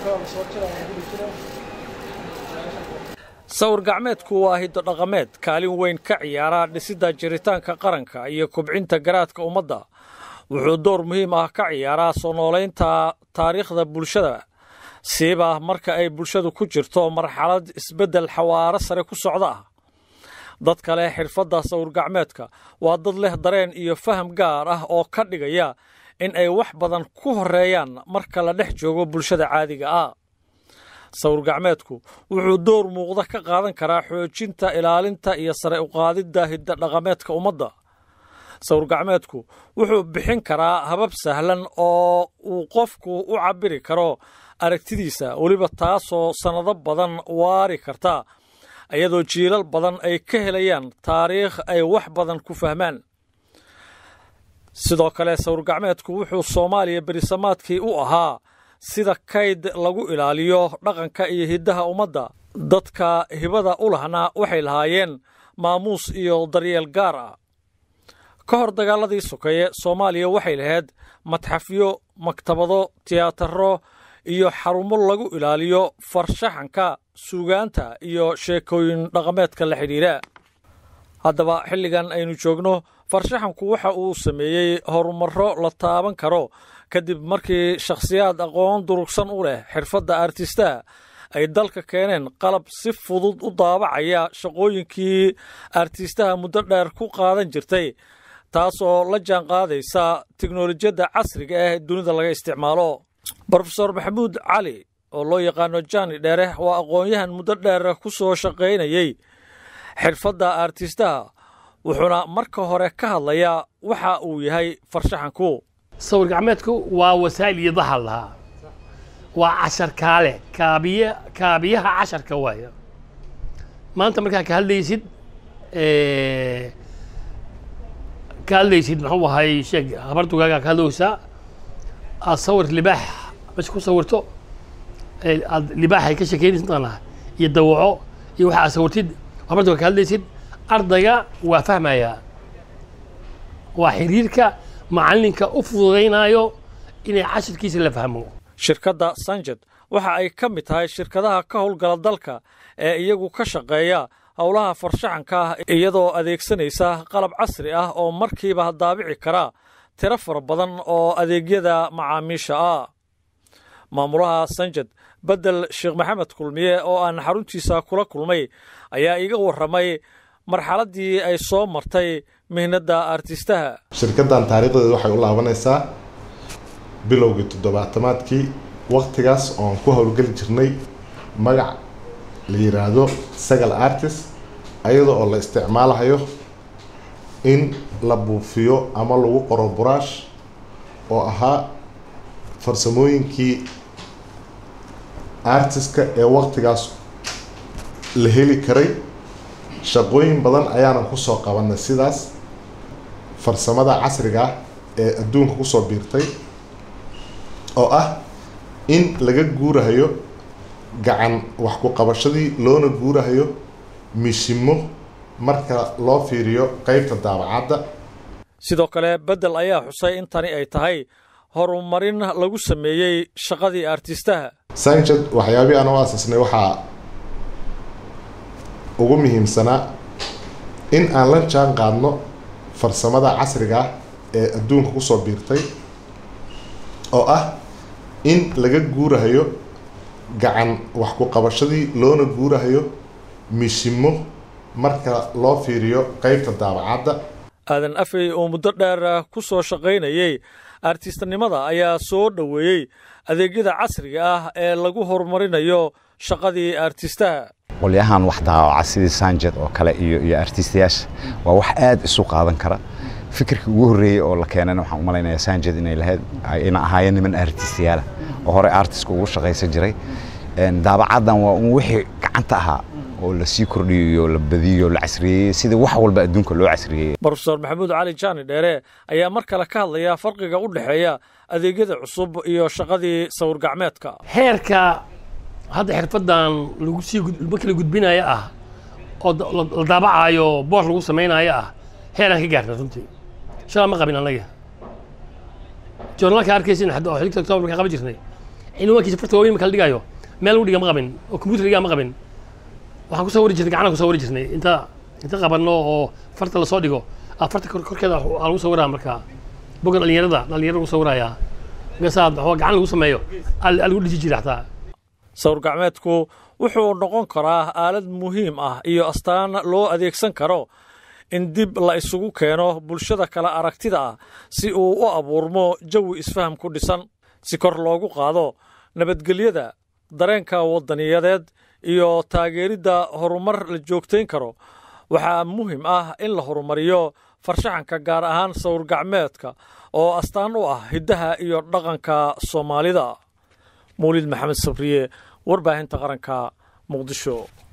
sawir gacmeedku waa hiddo dhaqameed kaalin weyn ka ciyaara dhisidda jiritaanka qaranka iyo kubcinta garaadka ummadda wuxuu door muhiim ah ka ciyaaraa soo noolaynta taariikhda bulshada siiba marka ay bulshadu ku jirto marxalad isbeddel xawaaro sare ku socda ah dad kale xirfadda sawir gacmeedka waa dad leh dareen iyo faham gaar ah oo ka dhigaya in ay wax badan ku horreeyaan marka la dhex joogo bulshada caadiga ah sawir gacmeedku wuxuu door muuqda ka qaadan karaa xoojinta ilaalinta iyo sare uqaadidda hidda dhaqameedka ummadda sawir gacmeedku wuxuu bixin karaa habab sahlan oo uu qofku u cabbiri karo aragtidiisa weliba taasoo sannado badan waari karta iyadoo jiilal badan ay ka helayaan taariikh ay wax badan ku fahmaan sidoo kale sawir gacmeedku wuxuu soomaaliya berisamaadkii u ahaa sida kayd lagu ilaaliyo dhaqanka iyo hiddaha ummadda dadka hibada u lahna waxay lahaayeen maamuus iyo daryeel gaar ah ka hor dagaaladii sokeeye soomaaliya waxay lahayd madxafyo maktabado tiyaataro iyo xarumo lagu ilaaliyo farshaxanka suugaanta iyo sheekooyin dhaqameedka la xidhiidha haddaba xilligan aynu joogno farshaxanku waxa uu sameeyey horumarro la taaban karo kadib markii shakhsiyaad aqoon durugsan u leh xirfadda artistaha ay dalka keeneen qalab si fudud u daabacaya shaqooyinkii artistaha muddo dheer ku qaadan jirtay taasoo la jaan qaadaysa teknolojiyadda casriga ah ee dunida laga isticmaalo brofesor maxamuud cali oo loo yaqaano jani dheere waa aqoon-yahan muddo dheer ku soo shaqaynayey xirfadda artistaha wuxuuna marka hore ka hadlayaa waxa uu yahay farshaxanku sawir gacmeedku waa wasaa'il iyo dahal lahaa waa cashar kaale kaabiye kaabiyaha casharka waaya maanta markaa ka hadlaysid ka hadlaysid muxuu ahay sheeg habardugaagaa ka hadlowsaa aad sawir libaax meesha ku sawirto aad libaaxay ka shekeynaysid mataqaanaa iyo dawaco iyo waxa aad sawirtid habardugaa ka hadlaysid ardayga waa fahmayaa waa xiriirka macallinka u fududaynaayo inay cashirkiisa la fahmo shirkadda sanjed waxa ay ka mid tahay shirkadaha ka howlgala dalka ee iyagu ka shaqeeya howlaha farshaxanka ah iyadoo adeegsanaysa qalab casri ah oo markiiba daabici kara tiro fara badan oo adeegyada macaamiisha ah maamulaha sanjed bedel sheekh maxamed kulmiye oo aan xaruntiisa kula kulmay ayaa iga warramay marxaladdii ay soo martay mihnadda artistaha shirkaddan taariikhdeeda waxay u laabanaysaa bilowgii toddobaatamaadkii wakhtigaas ooan ku howlgeli jirnay magac la yidhaahdo sagal artist ayada oo la isticmaalahayo in la buufiyo ama lagu qoro buraash oo ahaa farsamooyinkii artistka ee wakhtigaas la heli karay shaqooyin badan ayaanan kusoo qabanay sidaas farsamada casriga ah ee adduunka kusoo biirtay oo ah in laga guurahayo gacan wax ku qabashadii loona guurahayo mishimo marka loo fiiriyo qeybta daabacadda sidoo kale beddel ayaa xusay in tani ay tahay horumarin lagu sameeyey shaqadii artistaha sanched waxyaabihii aan u aasasnay waxaa ugu muhiimsanaa in aan la jaan qaadno farsamada casriga ah ee adduunka kusoo biirtay oo ah in laga guurahayo gacan wax ku qabashadii loona guurahayo mishimo marka loo fiiriyo qeybta daabacadda aadan afey oo muddo dheer ku soo shaqaynayey artistnimada ayaa soo dhoweeyey adeegyada casriga ah ee lagu horumarinayo shaqadii artistaha qolyahan wax daawaca sidii sanjed oo kale iyo iyo artistayaasha waa wax aad isu qaadan kara fikirkii ugu horreeyey oo la keenana waxaan u malaynayaa sanjed inay lahayd ayna ahaayeen niman artistayaala oo horey artistka ugu shaqaysan jiray daabacaddan waa un wixii gacanta ahaa oo la sii kordhiyo la badiyo la casriyeeyey sida wax walba adduunka loo casriyeeyey brofesor maxamuud cali jaani dheere ayaa mar kale ka hadlaya farqiga u dhexeeya adeegyada cusub iyo shaqadii sawir gacmeedka heerka hadda xirfaddan lagu sii markii la gudbinayo ah oo la daabacaayo boor lagu samaynayo ah heeraan ka gaarna runtii shalaa ma qabin annaga joornaalka arkaysin hadda oo xilligta october markaan qaban jirnay cinwaankiisa farta waaweyn marka la dhigayo meel lagu dhiga ma qabin oo computer dhigaa ma qabin waxaan ku sawiri jirnay gacana ku sawiri jirnay inta inta qabanno oo farta lasoo dhigo ah farta kor korkeeda waxaa lagu sawiraa marka boga dhalinyarada dhalinyarada lagu sawirayaa markaasaa waxaa gacan lagu sameeyo aa aa lagu dhiji jira xataa sawir gacmeedku wuxuu noqon karaa aalad muhiim ah iyo astaan loo adeegsan karo in dib la isugu keeno bulshada kale aragtida ah si uu u abuurmo jawi isfaham ku dhisan si kor loogu qaado nabadgelyada dareenka waddaniyadeed iyo taageeridda horumar la joogtayn karo waxaa muhiim ah in la horumariyo farshaxanka gaar ahaan sawir gacmeedka oo astaan u ah hiddaha iyo dhaqanka soomaalida mawlid maxamed sabriye warbaahinta qaranka muqdisho